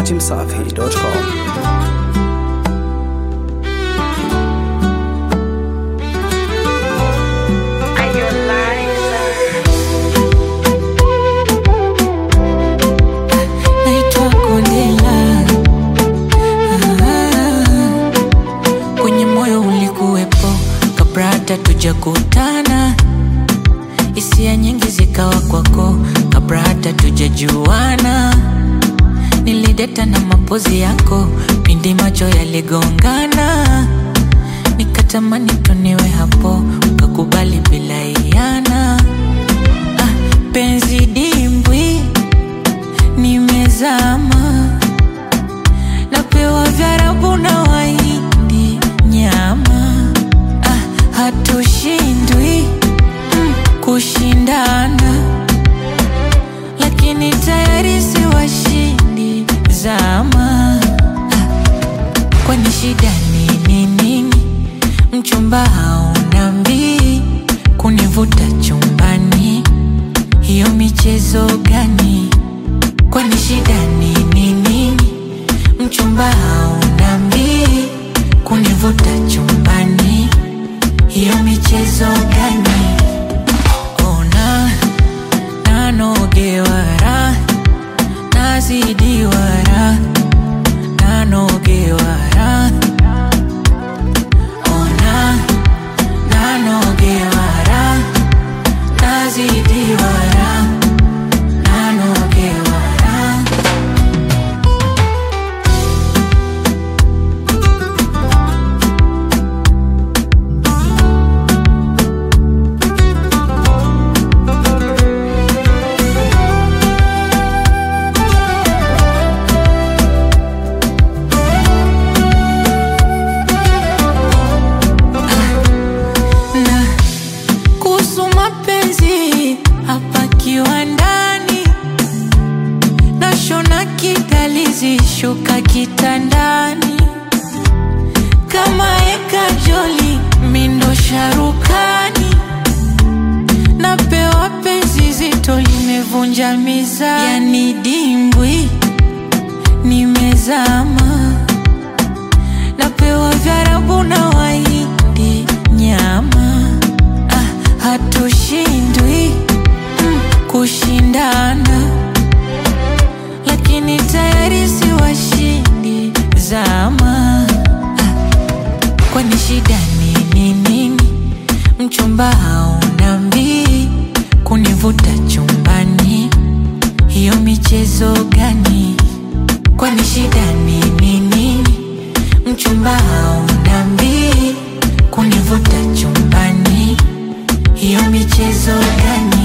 dachimsafi.com. naitwa Kondela. Ah, kwenye moyo ulikuwepo kabla hata tujakutana, hisia nyingi zikawa kwako kabla hata tujajuana. Nilideta na mapozi yako pindi macho yaligongana, nikatamani tuniwe hapo, ukakubali bila iana. Ah, penzi dimbwi nimezama, napewa vyarabu na waindi nyama. Ah, hatushindwi mm, kushindana, lakini tayari si washindi zama. Ah, kwani shida nini nini? Mchumba hauna mbii kunivuta chumbani, hiyo michezo gani? Kwani shida nini nini? Mchumba hauna mbii kunivuta chumbani, hiyo michezo gani? Ona nanogewara nazidiwara nanogewara ona nanogewara nazidiwara nanogewara na kuhusu mapenzi hapa kiwandani, nashona kidalizi shuka kitandani, kama eka joli mindo sharukani, napewa penzi zito limevunja mizani, yani dimbwi nimezama napewa vyarabu na waindi nyama. Ah, hatushindwi mm, kushindana, lakini tayari si washindi zama. Ah, kwani shida nini nini? Mchumba hauna mbii kunivuta chumbani, hiyo michezo gani? Kwani shida nini nini? Mchumba hauna mbii kunivuta chumbani, hiyo michezo gani?